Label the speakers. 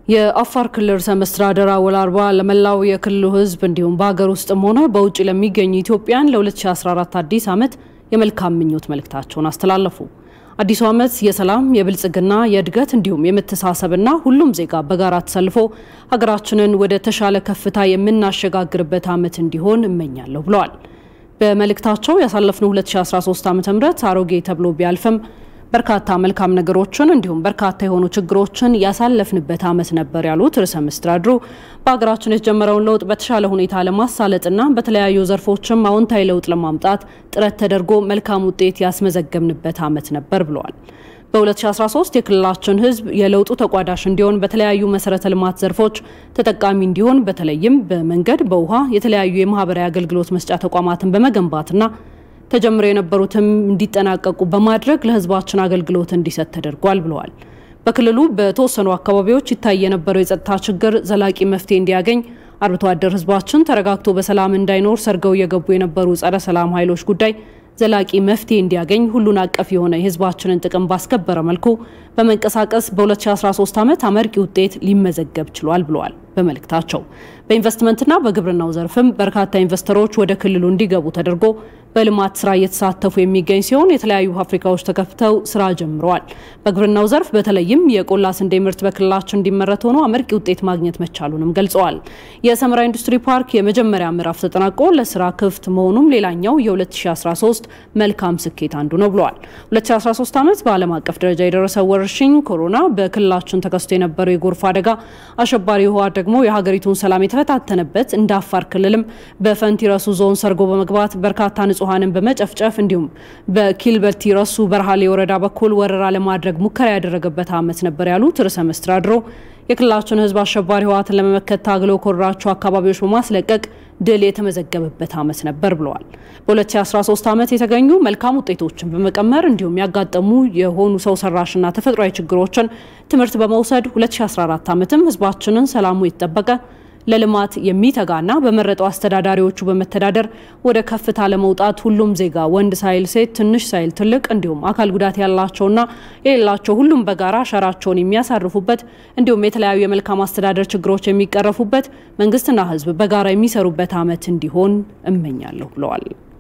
Speaker 1: የአፋር ክልል ርዕሰ መስተዳድር አወል አርባ ለመላው የክልሉ ሕዝብ እንዲሁም በሀገር ውስጥም ሆነ በውጭ ለሚገኙ ኢትዮጵያን ለ2014 አዲስ ዓመት የመልካም ምኞት መልእክታቸውን አስተላለፉ። አዲሱ ዓመት የሰላም፣ የብልጽግና፣ የእድገት እንዲሁም የመተሳሰብና ሁሉም ዜጋ በጋራ ተሰልፎ ሀገራችንን ወደ ተሻለ ከፍታ የምናሸጋግርበት ዓመት እንዲሆን እመኛለሁ ብለዋል። በመልእክታቸው ያሳለፍነው 2013 ዓ ም አሮጌ ተብሎ ቢያልፍም በርካታ መልካም ነገሮችን እንዲሁም በርካታ የሆኑ ችግሮችን ያሳለፍንበት ዓመት ነበር ያሉት ርዕሰ መስተዳድሩ በሀገራችን የተጀመረውን ለውጥ በተሻለ ሁኔታ ለማሳለጥና በተለያዩ ዘርፎችም አዎንታዊ ለውጥ ለማምጣት ጥረት ተደርጎ መልካም ውጤት ያስመዘገብንበት ዓመት ነበር ብለዋል። በ2013 የክልላችን ሕዝብ የለውጡ ተቋዳሽ እንዲሆን በተለያዩ መሰረተ ልማት ዘርፎች ተጠቃሚ እንዲሆን በተለይም በመንገድ፣ በውሃ የተለያዩ የማህበራዊ አገልግሎት መስጫ ተቋማትን በመገንባትና ተጀምረው የነበሩትም እንዲጠናቀቁ በማድረግ ለህዝባችን አገልግሎት እንዲሰጥ ተደርጓል ብለዋል። በክልሉ በተወሰኑ አካባቢዎች ይታይ የነበረው የጸጥታ ችግር ዘላቂ መፍትሄ እንዲያገኝ አርብቶ አደር ህዝባችን ተረጋግቶ በሰላም እንዳይኖር ሰርገው እየገቡ የነበሩ ጸረ ሰላም ኃይሎች ጉዳይ ዘላቂ መፍትሄ እንዲያገኝ ሁሉን አቀፍ የሆነ የህዝባችንን ጥቅም ባስከበረ መልኩ በመንቀሳቀስ በ2013 ዓመት አመርቂ ውጤት ሊመዘገብ ችሏል ብለዋል። በመልእክታቸው በኢንቨስትመንትና በግብርናው ዘርፍም በርካታ ኢንቨስተሮች ወደ ክልሉ እንዲገቡ ተደርጎ በልማት ስራ እየተሳተፉ የሚገኝ ሲሆን የተለያዩ ፋብሪካዎች ተከፍተው ስራ ጀምረዋል። በግብርናው ዘርፍ በተለይም የቆላ ስንዴ ምርት በክልላችን እንዲመረት ሆኖ አመርቂ ውጤት ማግኘት መቻሉንም ገልጸዋል። የሰመራ ኢንዱስትሪ ፓርክ የመጀመሪያ ምዕራፍ ተጠናቆ ለስራ ክፍት መሆኑም ሌላኛው የ2013 መልካም ስኬት አንዱ ነው ብለዋል። 2013 ዓመት በዓለም አቀፍ ደረጃ የደረሰው ወረርሽኝ ኮሮና፣ በክልላችን ተከስቶ የነበረው የጎርፍ አደጋ፣ አሸባሪ ህወሓት ደግሞ የሀገሪቱን ሰላም የተፈታተነበት እንደ አፋር ክልልም በፈንቲ ረሱ ዞን ሰርጎ በመግባት በርካታ ንጹሐንን በመጨፍጨፍ እንዲሁም በኪልበቲ ረሱ በርሃሌ ወረዳ በኩል ወረራ ለማድረግ ሙከራ ያደረገበት ዓመት ነበር ያሉት ርዕሰ መስተዳድሩ የክልላችን ህዝብ አሸባሪ ህወሓትን ለመመከት ታግለው ከወረራቸው አካባቢዎች በማስለቀቅ ድል የተመዘገበበት ዓመት ነበር ብለዋል። በ2013 ዓመት የተገኙ መልካም ውጤቶችን በመቀመር እንዲሁም ያጋጠሙ የሆኑ ሰው ሰራሽና ተፈጥሯዊ ችግሮችን ትምህርት በመውሰድ 2014 ዓመትም ህዝባችንን ሰላሙ የተጠበቀ ለልማት የሚተጋና በመረጠው አስተዳዳሪዎቹ በመተዳደር ወደ ከፍታ ለመውጣት ሁሉም ዜጋ ወንድ ሳይል ሴት፣ ትንሽ ሳይል ትልቅ እንዲሁም አካል ጉዳት ያላቸውና የሌላቸው ሁሉም በጋራ አሻራቸውን የሚያሳርፉበት እንዲሁም የተለያዩ የመልካም አስተዳደር ችግሮች የሚቀረፉበት መንግስትና ህዝብ በጋራ የሚሰሩበት ዓመት እንዲሆን እመኛለሁ ብለዋል።